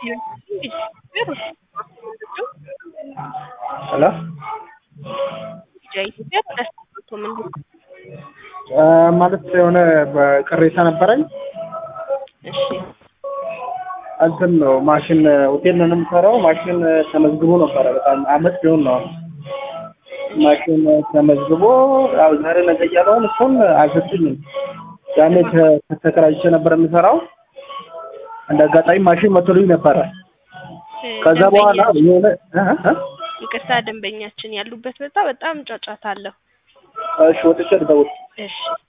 ሄሎ ኢትዮጵያ ተደስቶ ምንድን ማለት የሆነ ቅሬታ ነበረኝ። እሺ እንትን ነው ማሽን ሆቴል ነው የምሰራው። ማሽን ተመዝግቦ ነበረ በጣም አመት ቢሆን ነው ማሽን ተመዝግቦ ያው ዛሬ ነገ እያለውን እሱን አልሰጡኝም። ያኔ ተ- ተከራይቼ ነበር የምሰራው። እንደ አጋጣሚ ማሽን መቶልኝ ነበረ። ከዛ በኋላ የሆነ እ እ ይቅርታ ደንበኛችን ያሉበት ቦታ በጣም ጫጫታ አለው። እሺ ወጥቼ ልደውል። እሺ